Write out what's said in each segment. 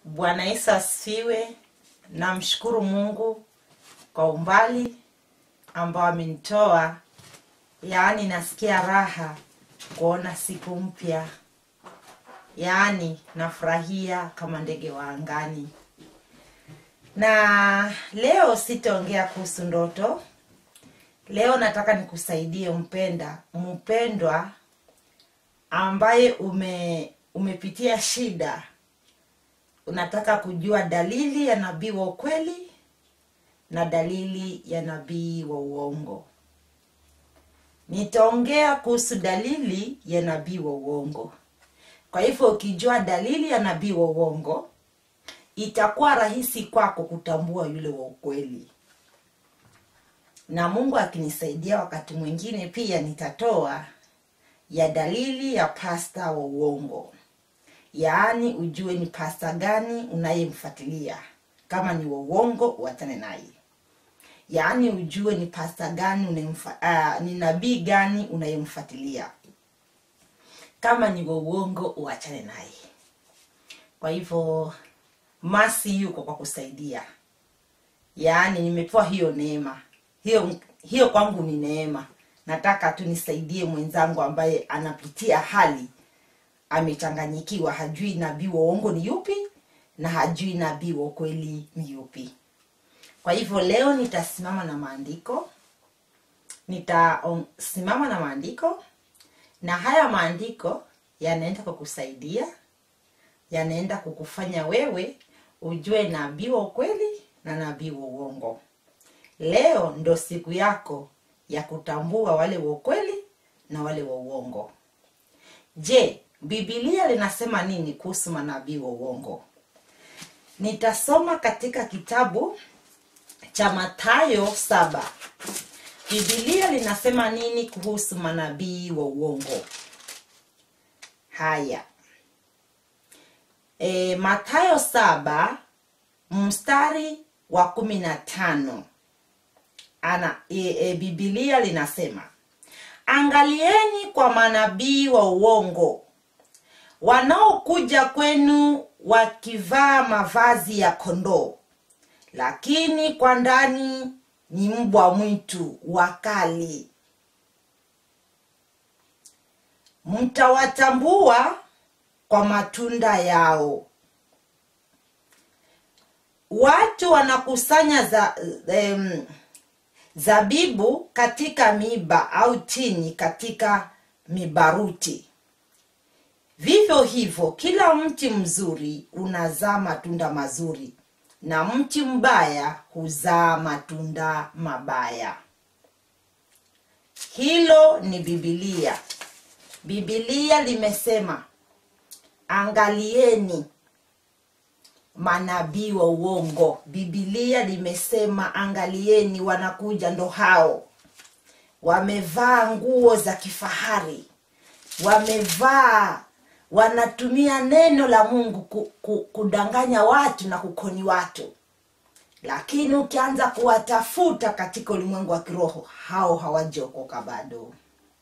Bwana Yesu asifiwe. Namshukuru Mungu kwa umbali ambao amenitoa, yaani nasikia raha kuona siku mpya, yaani nafurahia kama ndege wa angani. Na leo sitaongea kuhusu ndoto. Leo nataka nikusaidie mpenda, mpendwa ambaye ume umepitia shida unataka kujua dalili ya nabii wa ukweli na dalili ya nabii wa uongo nitaongea kuhusu dalili ya nabii wa uongo kwa hivyo ukijua dalili ya nabii wa uongo itakuwa rahisi kwako kutambua yule wa ukweli na mungu akinisaidia wakati mwingine pia nitatoa ya dalili ya pasta wa uongo yaani ujue ni pasta gani unayemfuatilia kama ni wa uongo uachane naye yaani ujue ni pasta gani unayemfa, uh, ni nabii gani unayemfuatilia kama ni wa uongo uachane naye kwa hivyo masi yuko kwa kusaidia yaani nimepewa hiyo neema hiyo hiyo kwangu ni neema nataka tu nisaidie mwenzangu ambaye anapitia hali amechanganyikiwa hajui nabii wa uongo ni yupi na hajui nabii wa ukweli ni yupi kwa hivyo leo nitasimama na maandiko nitasimama na maandiko na haya maandiko yanaenda kukusaidia yanaenda kukufanya wewe ujue nabii wa ukweli na nabii wa uongo leo ndo siku yako ya kutambua wale wa ukweli na wale wa uongo je bibilia linasema nini kuhusu manabii wa uongo nitasoma katika kitabu cha mathayo saba bibilia linasema nini kuhusu manabii wa uongo haya e, mathayo saba mstari wa kumi na tano ana e, e, bibilia linasema angalieni kwa manabii wa uongo wanaokuja kwenu wakivaa mavazi ya kondoo lakini kwa ndani ni mbwa mwitu wakali mtawatambua kwa matunda yao watu wanakusanya za, um, zabibu katika miba au tini katika mibaruti vivyo hivyo kila mti mzuri unazaa matunda mazuri na mti mbaya huzaa matunda mabaya hilo ni bibilia bibilia limesema angalieni manabii wa uongo bibilia limesema angalieni wanakuja ndo hao wamevaa nguo za kifahari wamevaa wanatumia neno la mungu ku, ku, kudanganya watu na kukoni watu lakini ukianza kuwatafuta katika ulimwengu wa kiroho hao hawajaokoka bado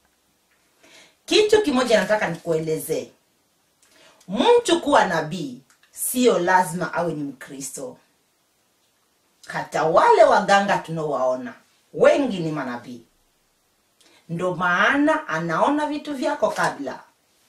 kitu kimoja nataka nikuelezee mtu kuwa nabii sio lazima awe ni mkristo hata wale waganga tunaowaona wengi ni manabii ndo maana anaona vitu vyako kabla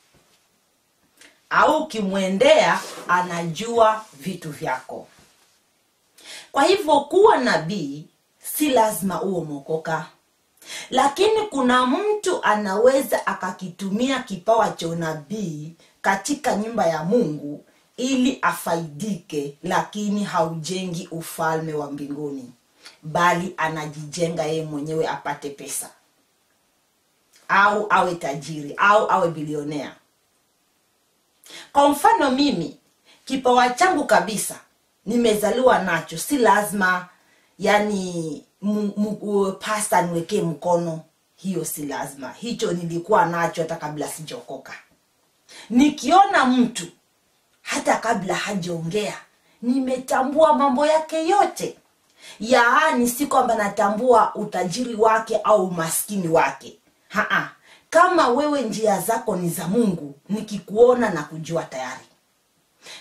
au ukimwendea anajua vitu vyako kwa hivyo kuwa nabii si lazima uwe umeokoka lakini kuna mtu anaweza akakitumia kipawa cha unabii katika nyumba ya mungu ili afaidike lakini haujengi ufalme wa mbinguni bali anajijenga yeye mwenyewe apate pesa au awe tajiri au awe bilionea kwa mfano mimi kipawa changu kabisa nimezaliwa nacho si lazima yani pasta niwekee mkono hiyo si lazima hicho nilikuwa nacho hata kabla sijaokoka nikiona mtu hata kabla hajaongea nimetambua mambo yake yote yaani si kwamba natambua utajiri wake au umaskini wake Haa, kama wewe njia zako ni za mungu nikikuona na kujua tayari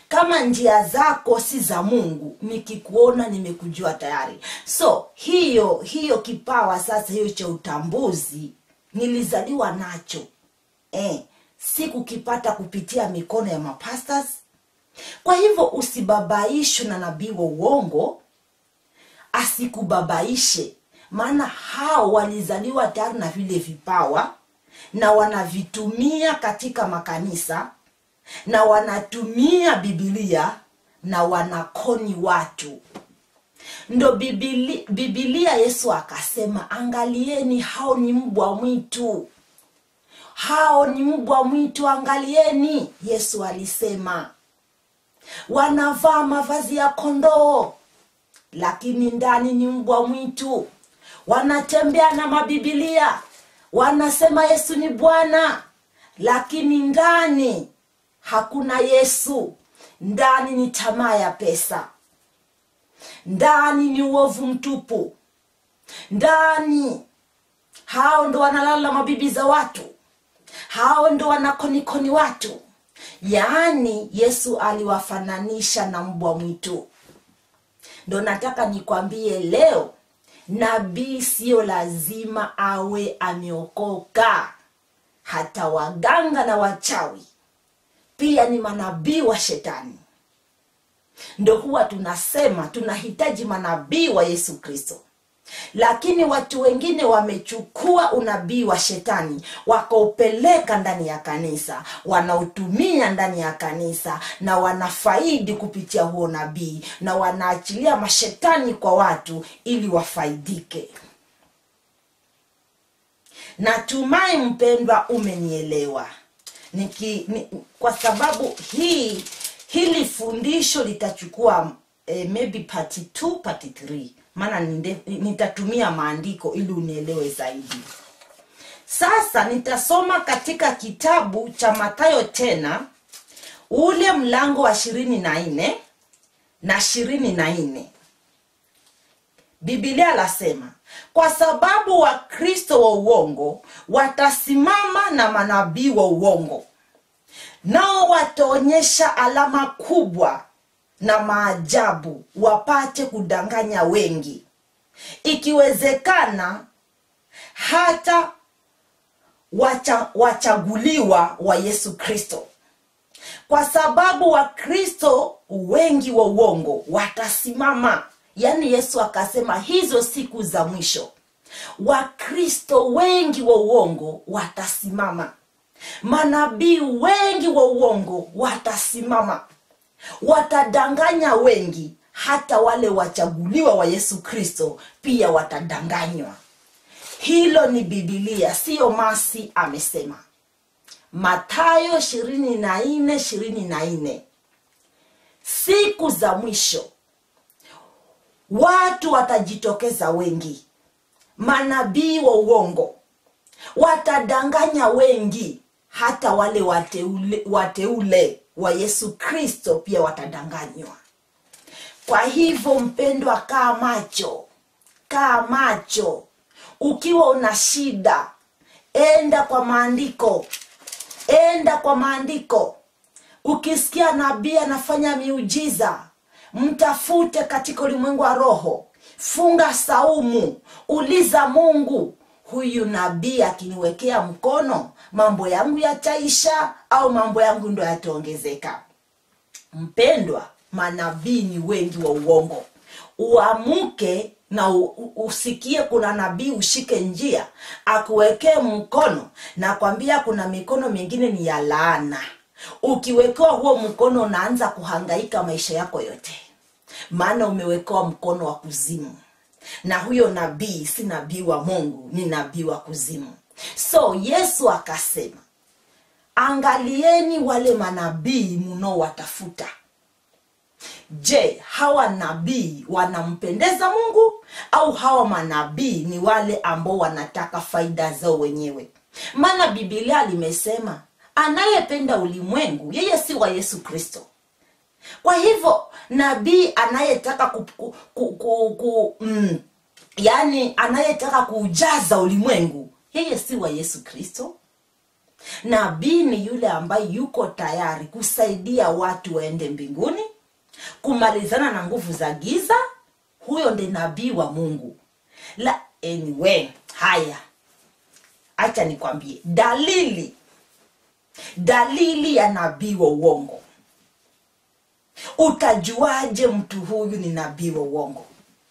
kama njia zako si za mungu nikikuona nimekujua tayari so hiyo hiyo kipawa sasa hiyo cha utambuzi nilizaliwa nacho eh, si kukipata kupitia mikono ya mapastas kwa hivyo usibabaishwe na nabii wa uongo asikubabaishe maana hao walizaliwa tayari na vile vipawa na wanavitumia katika makanisa na wanatumia bibilia na wanakoni watu ndo bibili, bibilia yesu akasema angalieni hao ni mbwa mwitu hao ni mbwa mwitu angalieni yesu alisema wanavaa mavazi ya kondoo lakini ndani ni mbwa mwitu wanatembea na mabibilia wanasema yesu ni bwana lakini ndani hakuna yesu ndani ni tamaa ya pesa ndani ni uovu mtupu ndani hao ndo wanalala mabibi za watu hao ndo wanakonikoni watu yaani yesu aliwafananisha na mbwa mwitu ndo nataka nikwambie leo nabii siyo lazima awe ameokoka hata waganga na wachawi pia ni manabii wa shetani ndo huwa tunasema tunahitaji manabii wa yesu kristo lakini watu wengine wamechukua unabii wa shetani wakaupeleka ndani ya kanisa wanautumia ndani ya kanisa na wanafaidi kupitia huo nabii na wanaachilia mashetani kwa watu ili wafaidike natumai mpendwa umenielewa Niki, ni, kwa sababu hii hili fundisho litachukua eh, maybe part 2 part 3 maana ninde- nitatumia maandiko ili unielewe zaidi sasa nitasoma katika kitabu cha matayo tena ule mlango wa ishirini na nne na ishirini na nne bibilia lasema kwa sababu wakristo wa uongo watasimama na manabii wa uongo nao wataonyesha alama kubwa na maajabu wapate kudanganya wengi ikiwezekana hata wacha, wachaguliwa wa yesu kristo kwa sababu wakristo wengi wa uongo watasimama yaani yesu akasema hizo siku za mwisho wakristo wengi wa uongo watasimama manabii wengi wa uongo watasimama watadanganya wengi hata wale wachaguliwa wa yesu kristo pia watadanganywa hilo ni bibilia siyo masi amesema matayo ishirini na nne ishirini na nne siku za mwisho watu watajitokeza wengi manabii wa uongo watadanganya wengi hata wale wateule, wateule wa yesu kristo pia watadanganywa kwa hivyo mpendwa kaa macho kaa macho ukiwa una shida enda kwa maandiko enda kwa maandiko ukisikia nabii anafanya miujiza mtafute katika ulimwengu wa roho funga saumu uliza mungu huyu nabii akiniwekea mkono mambo yangu yataisha au mambo yangu ndo yataongezeka mpendwa manabii ni wengi wa uongo uamuke na u, u- usikie kuna nabii ushike njia akuwekee mkono na kwambia kuna mikono mingine ni ya laana ukiwekewa huo mkono unaanza kuhangaika maisha yako yote maana umewekewa mkono wa kuzimu na huyo nabii si nabii wa mungu ni nabii wa kuzimu so yesu akasema angalieni wale manabii mnaowatafuta je hawa nabii wanampendeza mungu au hawa manabii ni wale ambao wanataka faida zao wenyewe maana bibilia limesema anayependa ulimwengu yeye si wa yesu kristo kwa hivyo nabii anayetaka ku, ku, ku, ku, ku, mm, yaani anayetaka kuujaza ulimwengu yeye si wa yesu kristo nabii ni yule ambaye yuko tayari kusaidia watu waende mbinguni kumalizana na nguvu za giza huyo ndi nabii wa mungu la anyway haya acha nikwambie dalili dalili ya nabii wa uongo utajuaje mtu huyu ni nabii wa uongo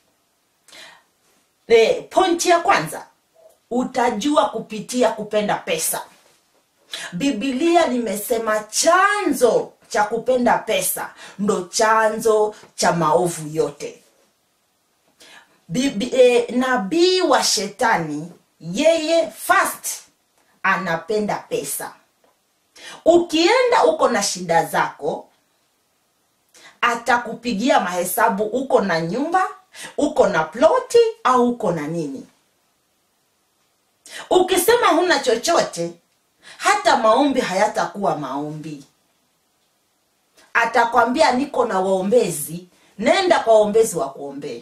e, pointi ya kwanza utajua kupitia kupenda pesa bibilia limesema chanzo cha kupenda pesa ndo chanzo cha maovu yote Bibi, e, nabii wa shetani yeye fast anapenda pesa ukienda uko na shida zako atakupigia mahesabu uko na nyumba uko na ploti au uko na nini ukisema huna chochote hata maombi hayatakuwa maombi atakwambia niko na waombezi nenda kwa waombezi wa kuombee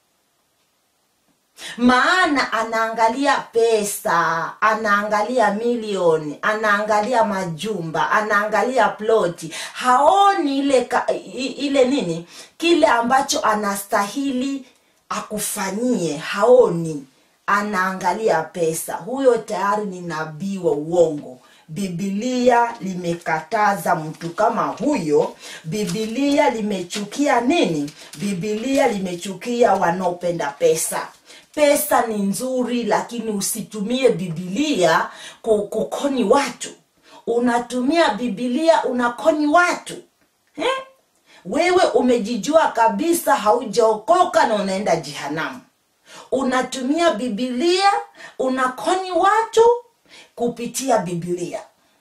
maana anaangalia pesa anaangalia milioni anaangalia majumba anaangalia ploti haoni ile ka, i- ile nini kile ambacho anastahili akufanyie haoni anaangalia pesa huyo tayari ni nabii wa uongo bibilia limekataza mtu kama huyo bibilia limechukia nini bibilia limechukia wanaopenda pesa pesa ni nzuri lakini usitumie bibilia ku- kukoni watu unatumia bibilia unakoni watu eh? wewe umejijua kabisa haujaokoka na unaenda jehanamu unatumia bibilia unakoni watu kupitia bibilia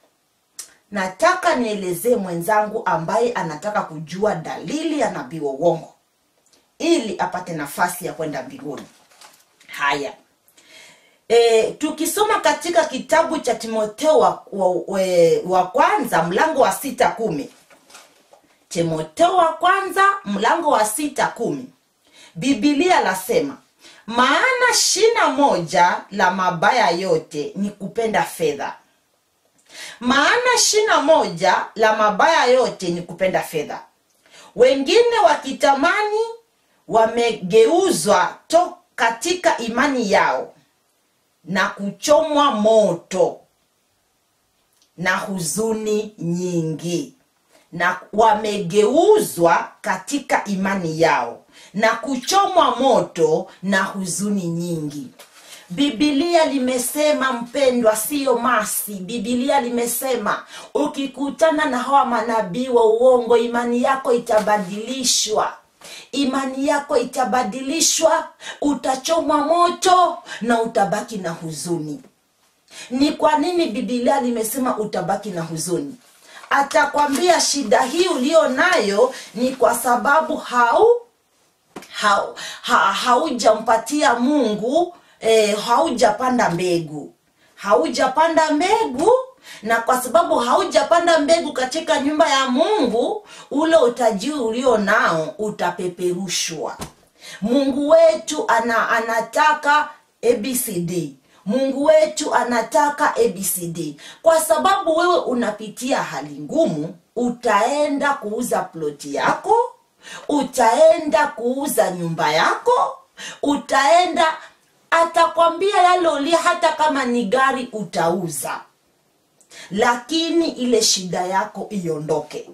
nataka nielezee mwenzangu ambaye anataka kujua dalili ya nabii wa uongo ili apate nafasi ya kwenda mbinguni haya e, tukisoma katika kitabu cha timotheo wa, wa, wa, wa kwanza mlango wa sita kumi timotheo wa kwanza mlango wa sita kumi bibilia lasema maana shina moja la mabaya yote ni kupenda fedha maana shina moja la mabaya yote ni kupenda fedha wengine wakitamani wamegeuzwa to katika imani yao na kuchomwa moto na huzuni nyingi na wamegeuzwa katika imani yao na kuchomwa moto na huzuni nyingi bibilia limesema mpendwa siyo masi bibilia limesema ukikutana na hawa manabii wa uongo imani yako itabadilishwa imani yako itabadilishwa utachomwa moto na utabaki na huzuni ni kwa nini bibilia limesema utabaki na huzuni atakwambia shida hii ulio nayo ni kwa sababu hau hau- ha- haujampatia mungu eh, haujapanda mbegu haujapanda mbegu na kwa sababu haujapanda mbegu katika nyumba ya mungu ule utajiri ulio nao utapeperushwa mungu wetu ana, anataka abcd mungu wetu anataka abcd kwa sababu wewe unapitia hali ngumu utaenda kuuza ploti yako utaenda kuuza nyumba yako utaenda atakwambia yale ulia hata kama ni gari utauza lakini ile shida yako iondoke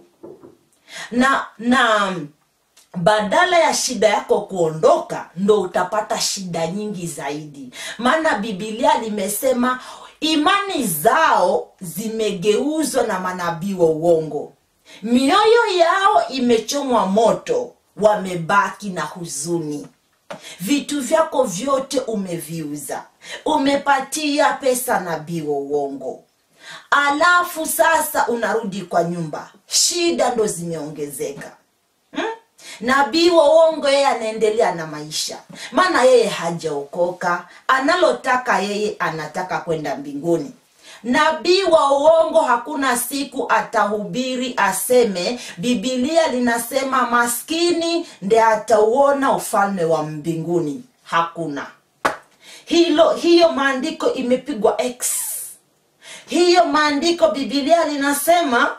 na na badala ya shida yako kuondoka ndo utapata shida nyingi zaidi maana bibilia limesema imani zao zimegeuzwa na manabii wa uongo mioyo yao imechomwa moto wamebaki na huzuni vitu vyako vyote umeviuza umepatia pesa nabii wa uongo alafu sasa unarudi kwa nyumba shida ndo zimeongezeka hmm? nabii wa uongo yeye anaendelea na maisha maana yeye hajaokoka analotaka yeye anataka kwenda mbinguni nabii wa uongo hakuna siku atahubiri aseme bibilia linasema maskini nde atauona ufalme wa mbinguni hakuna hilo hiyo maandiko imepigwa x hiyo maandiko bibilia linasema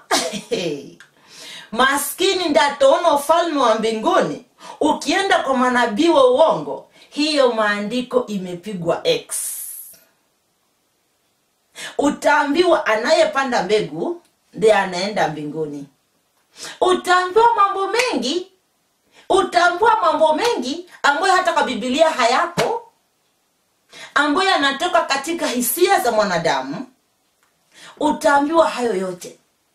maskini ndataona ufalme wa mbinguni ukienda kwa manabii wa uongo hiyo maandiko imepigwa x utaambiwa anayepanda mbegu ndiye anaenda mbinguni utaambiwa mambo mengi utaambiwa mambo mengi ambayo hata kwa bibilia hayapo ambayo yanatoka katika hisia za mwanadamu utaambiwa hayo yote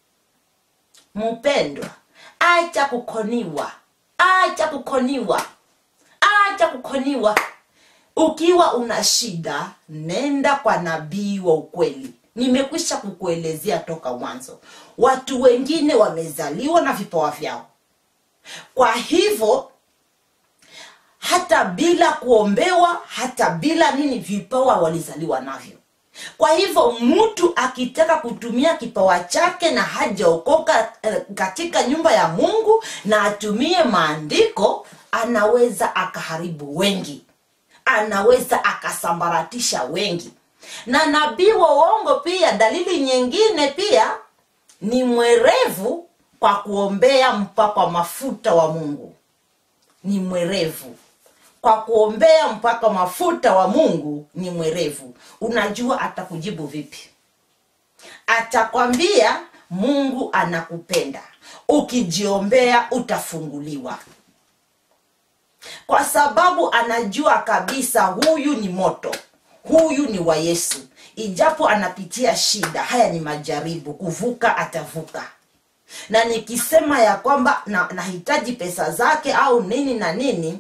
mpendwa acha kukoniwa acha kukoniwa acha kukoniwa ukiwa una shida nenda kwa nabii wa ukweli nimekwisha kukuelezea toka mwanzo watu wengine wamezaliwa na vipawa vyao kwa hivyo hata bila kuombewa hata bila nini vipawa walizaliwa navyo kwa hivyo mtu akitaka kutumia kipawa chake na hajaokoka eh, katika nyumba ya mungu na atumie maandiko anaweza akaharibu wengi anaweza akasambaratisha wengi na nabii wa uongo pia dalili nyingine pia ni mwerevu kwa kuombea mpaka mafuta wa mungu ni mwerevu kwa kuombea mpaka mafuta wa mungu ni mwerevu unajua atakujibu vipi atakwambia mungu anakupenda ukijiombea utafunguliwa kwa sababu anajua kabisa huyu ni moto huyu ni wa yesu ijapo anapitia shida haya ni majaribu kuvuka atavuka na nikisema ya kwamba na- nahitaji pesa zake au nini na nini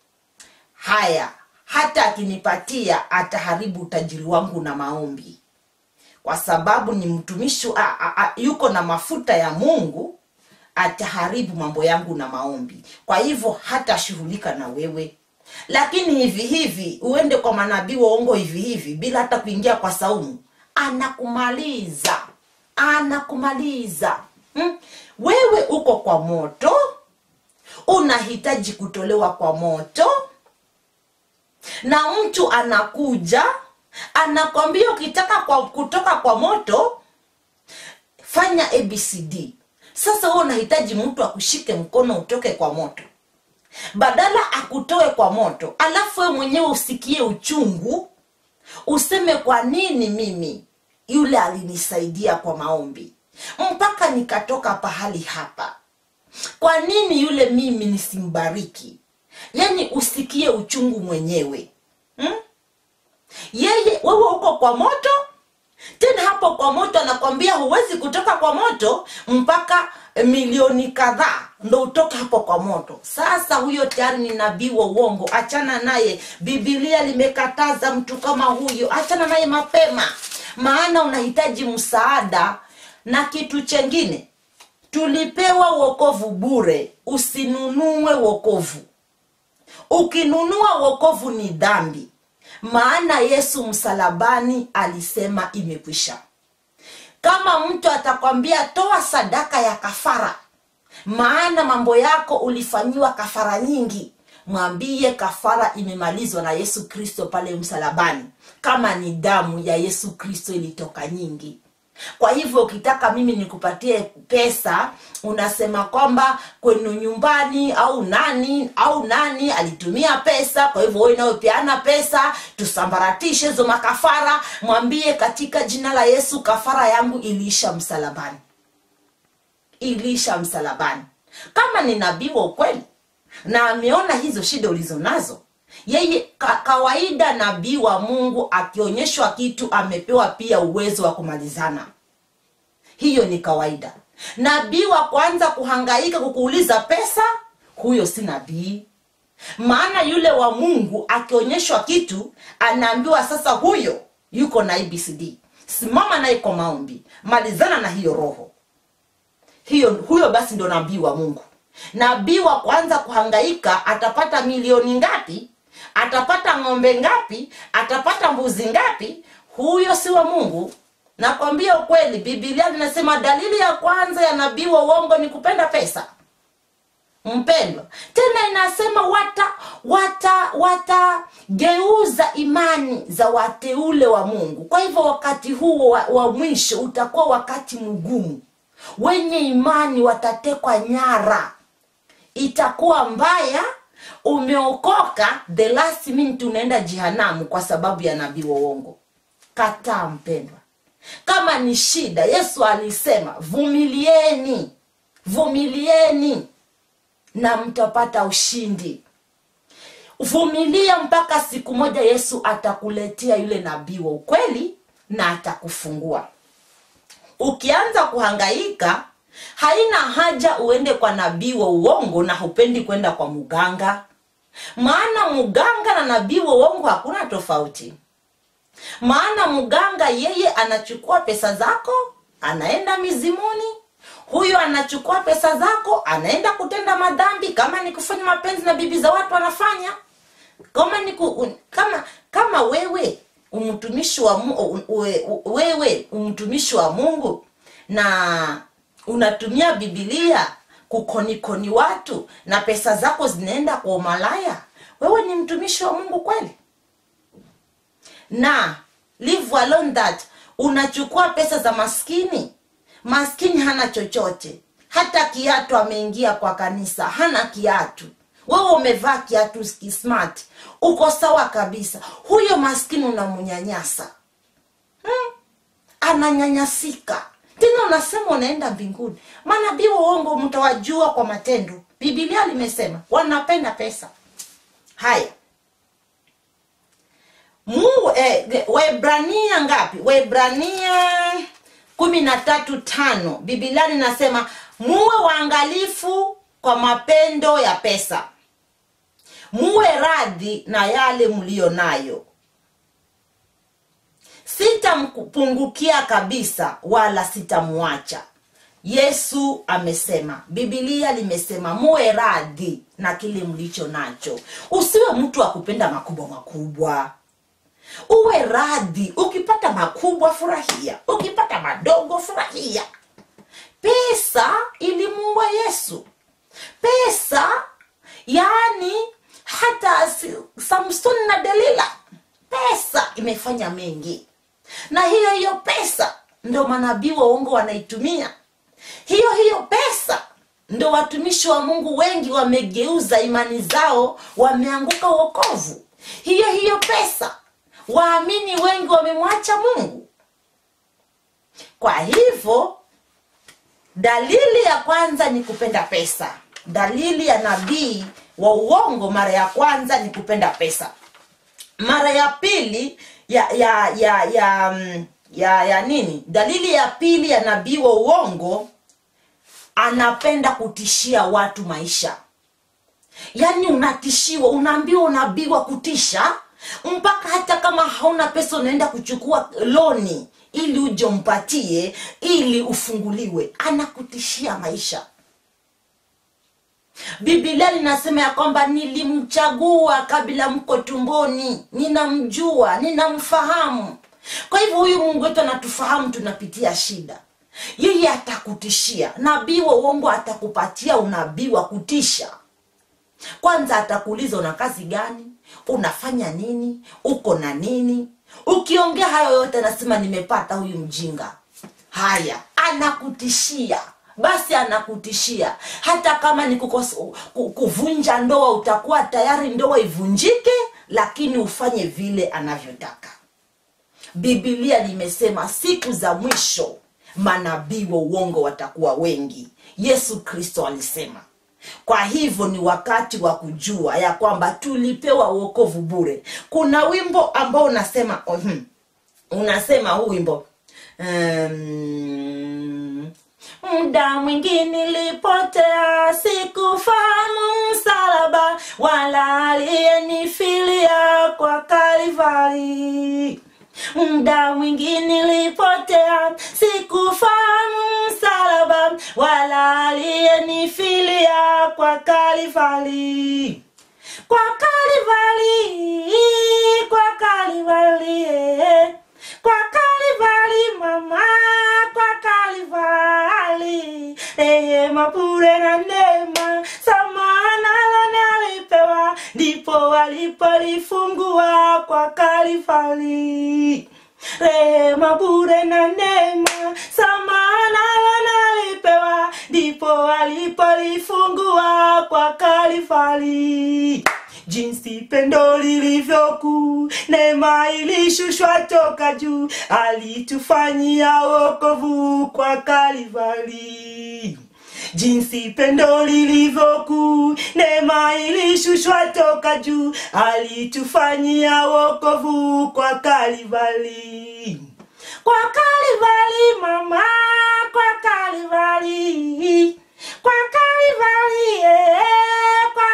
haya hata akinipatia ataharibu utajiri wangu na maombi kwa sababu ni mtumishi a, a, a, yuko na mafuta ya mungu ataharibu mambo yangu na maombi kwa hivyo hatashughulika na wewe lakini hivi hivi uende kwa manabii waongo hivi hivi bila hata kuingia kwa saumu anakumaliza anakumaliza hmm? wewe uko kwa moto unahitaji kutolewa kwa moto na mtu anakuja anakwambia ukitaka kwa, kutoka kwa moto fanya abcd sasa wewe unahitaji mtu akushike mkono utoke kwa moto badala akutoe kwa moto alafu wewe mwenyewe usikie uchungu useme kwa nini mimi yule alinisaidia kwa maombi mpaka nikatoka pahali hapa kwa nini yule mimi nisimbariki yaani usikie uchungu mwenyewe hmm? yeye wewe uko kwa moto tena hapo kwa moto anakwambia huwezi kutoka kwa moto mpaka milioni kadhaa ndo utoke hapo kwa moto sasa huyo tayari ni nabii wa uongo achana naye bibilia limekataza mtu kama huyo achana naye mapema maana unahitaji msaada na kitu chengine tulipewa wokovu bure usinunue wokovu ukinunua wokovu ni dhambi maana yesu msalabani alisema imekwisha kama mtu atakwambia toa sadaka ya kafara maana mambo yako ulifanyiwa kafara nyingi mwambie kafara imemalizwa na yesu kristo pale msalabani kama ni damu ya yesu kristo ilitoka nyingi kwa hivyo ukitaka mimi nikupatie pesa unasema kwamba kwenu nyumbani au nani au nani alitumia pesa kwa hivyo wewe inayopeana pesa tusambaratishe hizo makafara mwambie katika jina la yesu kafara yangu iliisha msalabani iliisha msalabani kama ni nabii wa ukweli na ameona hizo shida ulizo nazo yeye ka, kawaida nabii wa mungu akionyeshwa kitu amepewa pia uwezo wa kumalizana hiyo ni kawaida nabii wa kwanza kuhangaika kukuuliza pesa huyo si nabii maana yule wa mungu akionyeshwa kitu anaambiwa sasa huyo yuko na abcd simama naye kwa maombi malizana na hiyo roho hiyo huyo basi ndo nabii wa mungu nabii wa kwanza kuhangaika atapata milioni ngapi atapata ng'ombe ngapi atapata mbuzi ngapi huyo si wa mungu nakwambia ukweli bibilia linasema dalili ya kwanza ya nabii wa uongo ni kupenda pesa mpendwa tena inasema wata wata watageuza imani za wateule wa mungu kwa hivyo wakati huo wa, wa mwisho utakuwa wakati mgumu wenye imani watatekwa nyara itakuwa mbaya umeokoka the last minute unaenda jehanamu kwa sababu ya nabii wa uongo kataa mpendwa kama ni shida yesu alisema vumilieni vumilieni na mtapata ushindi vumilia mpaka siku moja yesu atakuletea yule nabii wa ukweli na atakufungua ukianza kuhangaika haina haja uende kwa nabii wa uongo na hupendi kwenda kwa muganga maana muganga na nabii wa uongo hakuna tofauti maana mganga yeye anachukua pesa zako anaenda mizimuni huyo anachukua pesa zako anaenda kutenda madhambi kama ni kufanya mapenzi na bibi za watu anafanya kama ni ku, un, kama kama wewe umtumishi wa Mu- u- uwe- u- wewe umtumishi wa mungu na unatumia bibilia kukonikoni watu na pesa zako zinaenda kwa umalaya wewe ni mtumishi wa mungu kweli na leave alone that unachukua pesa za maskini maskini hana chochote hata kiatu ameingia kwa kanisa hana kiatu wewe umevaa kiatu ski- smart uko sawa kabisa huyo maskini unamnyanyasa hmm? ananyanyasika tena unasema unaenda mbinguni manabii wa uongo mtawajua kwa matendo bibilia limesema wanapenda pesa haya Mungu eh, Waebrania ngapi? Waebrania kumi na tatu tano Biblia linasema muwe waangalifu kwa mapendo ya pesa, muwe radhi na yale mliyo nayo, sitampungukia kabisa wala sitamwacha. Yesu amesema, Biblia limesema muwe radhi na kile mlicho nacho. Usiwe mtu wa kupenda makubwa makubwa uwe radhi ukipata makubwa furahia ukipata madogo furahia pesa ilimuua yesu pesa yaani hata si- samsoni na delila pesa imefanya mengi na hiyo hiyo pesa ndo manabii wa uongo wanaitumia hiyo hiyo pesa ndo watumishi wa mungu wengi wamegeuza imani zao wameanguka uokovu hiyo hiyo pesa waamini wengi wamemwacha mungu kwa hivyo dalili ya kwanza ni kupenda pesa dalili ya nabii wa uongo mara ya kwanza ni kupenda pesa mara ya pili ya ya ya ya mm, ya, ya nini dalili ya pili ya nabii wa uongo anapenda kutishia watu maisha yaani unatishiwa unaambiwa unabii wa kutisha mpaka hata kama hauna pesa unaenda kuchukua loni ili uje umpatie ili ufunguliwe anakutishia maisha bibilia linasema ya kwamba nilimchagua kabla mko tumboni ninamjua ninamfahamu kwa hivyo huyu mungu wetu anatufahamu tunapitia shida yeye atakutishia nabii wa uongo atakupatia unabii wa kutisha kwanza atakuuliza una kazi gani unafanya nini uko na nini ukiongea hayo yote anasema nimepata huyu mjinga haya anakutishia basi anakutishia hata kama ni kukos, ku- kuvunja ndoa utakuwa tayari ndoa ivunjike lakini ufanye vile anavyotaka bibilia limesema siku za mwisho manabii wa uongo watakuwa wengi yesu kristo alisema kwa hivyo ni wakati wa kujua ya kwamba tulipewa uokovu bure kuna wimbo ambao unasema uhum, unasema huu wimbo um, muda mwingi nilipotea sikufahamu msalaba wala aliyenifilia kwa kalivari muda mwingi nilipotea sikufahamu msalaba wala aliyenifilia kwa kalivali kwa kalivali kwa kalivali eh. kwa kalivali mama kwa kalivali rehema bure na neema sama alipolifungua kwa Kalvari. Rehema bure na neema, samaha nayo nalipewa, ndipo alipolifungua kwa Kalvari. Jinsi pendo lilivyokuu, neema ilishushwa toka juu, alitufanyia wokovu kwa Kalvari jinsi pendo lilivyokuu, neema ilishushwa toka juu, alitufanyia wokovu kwa Kalvari. Kwa Kalvari mama, kwa Kalvari, kwa Kalvari, eh, kwa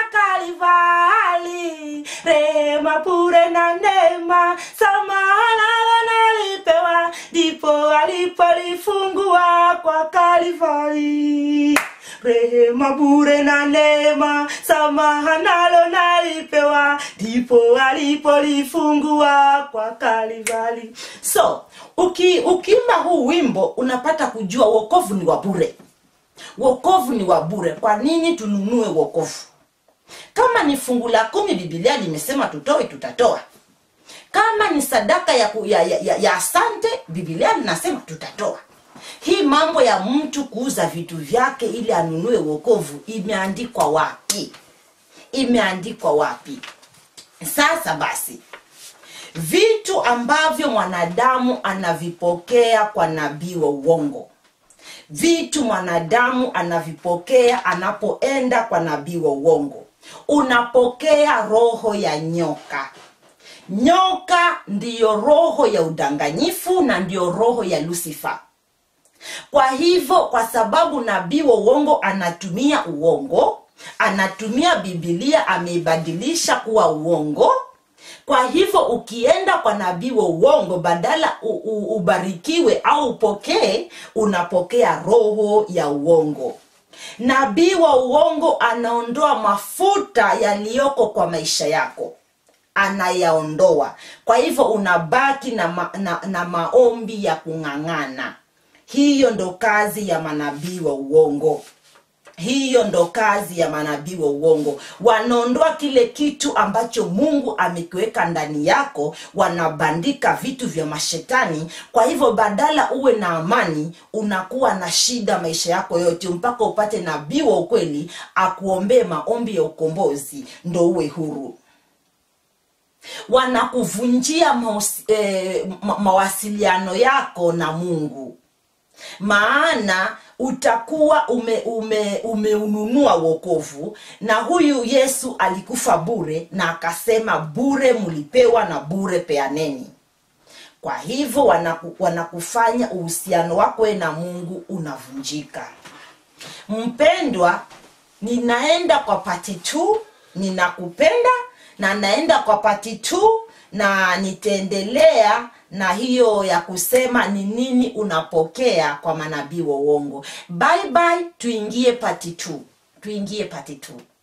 Kalvari, rehema bure na neema, samaha nalo nalipewa, ndipo alipolifungua kwa Kalvari. Rehema bure na neema, samaha nalo nalipewa, ndipo alipolifungua kwa Kalvari. So uki ukiimba huu wimbo unapata kujua wokovu ni wa bure wokovu ni wa bure kwa nini tununue wokovu kama ni fungu la kumi bibilia limesema tutoe tutatoa kama ni sadaka ya, ku- ya, ya, ya, ya asante bibilia linasema tutatoa hii mambo ya mtu kuuza vitu vyake ili anunue wokovu imeandikwa wapi imeandikwa wapi sasa basi vitu ambavyo mwanadamu anavipokea kwa nabii wa uongo vitu mwanadamu anavipokea anapoenda kwa nabii wa uongo unapokea roho ya nyoka nyoka ndiyo roho ya udanganyifu na ndiyo roho ya lusifa kwa hivyo kwa sababu nabii wa uongo anatumia uongo anatumia bibilia ameibadilisha kuwa uongo kwa hivyo ukienda kwa nabii wa uongo badala u, u, ubarikiwe au upokee unapokea roho ya uongo nabii wa uongo anaondoa mafuta yaliyoko kwa maisha yako anayaondoa kwa hivyo unabaki na, ma, na, na maombi ya kung'ang'ana hiyo ndo kazi ya manabii wa uongo hiyo ndo kazi ya manabii wa uongo wanaondoa kile kitu ambacho mungu amekiweka ndani yako wanabandika vitu vya mashetani kwa hivyo badala uwe na amani unakuwa na shida maisha yako yote mpaka upate nabii wa ukweli akuombee maombi ya ukombozi ndo uwe huru wanakuvunjia maus, eh, ma, mawasiliano yako na mungu maana utakuwa ume, ume, umeununua wokovu na huyu yesu alikufa bure na akasema bure mlipewa na bure peaneni kwa hivyo wanaku, wanakufanya uhusiano wako we na mungu unavunjika mpendwa ninaenda kwa pati tu ninakupenda na naenda kwa pati tu na nitaendelea na hiyo ya kusema ni nini unapokea kwa manabii wa uongo bye bye tuingie pati tu tuingie pati tu